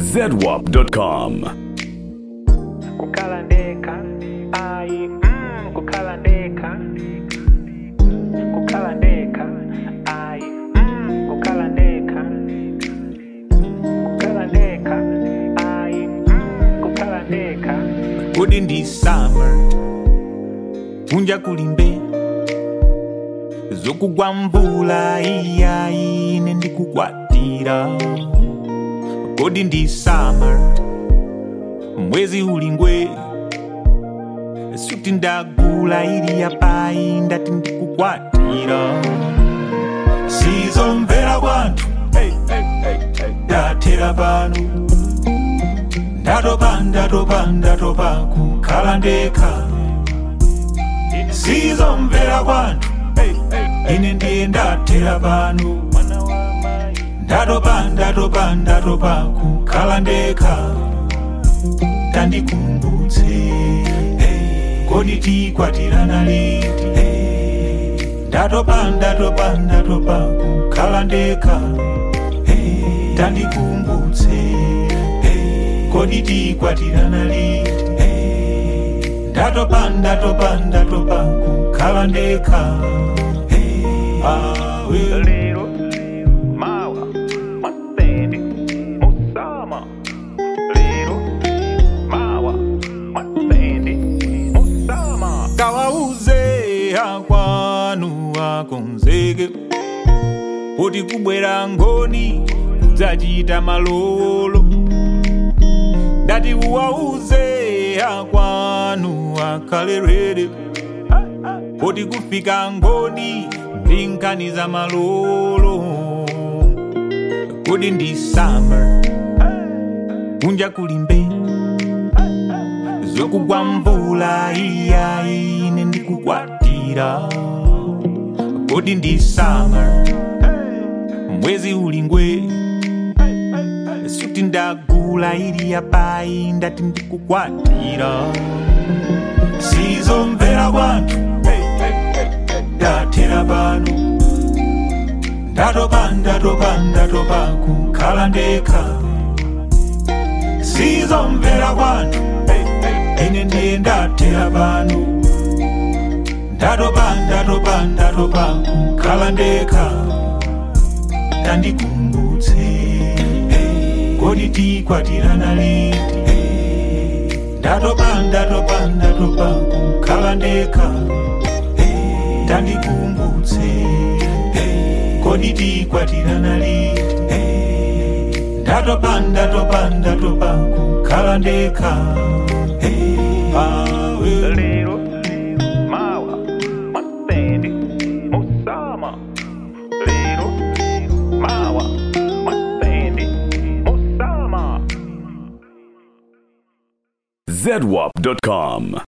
zedwap.com. kukhala ndekha ayi mm, kukhala ndekha kukhala ndekha ayi mm, kukhala ndekha kukhala ndekha ayi mm, kukhala ndekha kodi ndi summer kunja kulimbe zokugwa mvula iyayi ine ndikukwatira kodi ndi summer mwezi ulingwe suti ndagula ili yapayi ndati ndikukwatira sizomvera kwanthu ndathera pano ndatopa ndatopa ndatopa kukhala ndekha sizomvera kwanthu ine ndiye ndathera pano ndatopa ndatopa ndatopa kukhala ndekha tandikumbutse hey, kodi tikwatirana liti hey, ndatopa ndatopa ndatopa kukhala ndekha hey, tandikumbutse hey, kodi tikwatirana liti hey, ndatopa ndatopa ndatopa kukhala ndekha hey, awe lero mawa masende musama lero mawa masende musama kawauze akwanu akonzeke kuti kubwera ngoni kudzachita malolo ndati uwauze akwanu akhale rere kuti kufika ngoni ndi nkhani za malolo kuti ndi summer kunja kulimbe zokugwa mvula iyayi ine ndikukwatira kodi ndi summer mwezi ulingwe suti ndagula ili yapayi ndati ndikukwatira sizomvera kwanthu ndathera pano ndatopa ndatopa ndatopa kukhala ndekha sizomvera kwanthu ine ndiye ndathera pano ndatopa ndatopa ndatopa kukhala ndekha tandikumbutse hey, kodi tikwatirana liti hey, ndatopa ndatopa ndatopa kukhala ndekha hey, tandikumbutse hey, kodi tikwatirana liti hey, ndatopa ndatopa ndatopa kukhala ndekha hey, awe lero mawa masende musama lero mawa masende musama zedwap.com.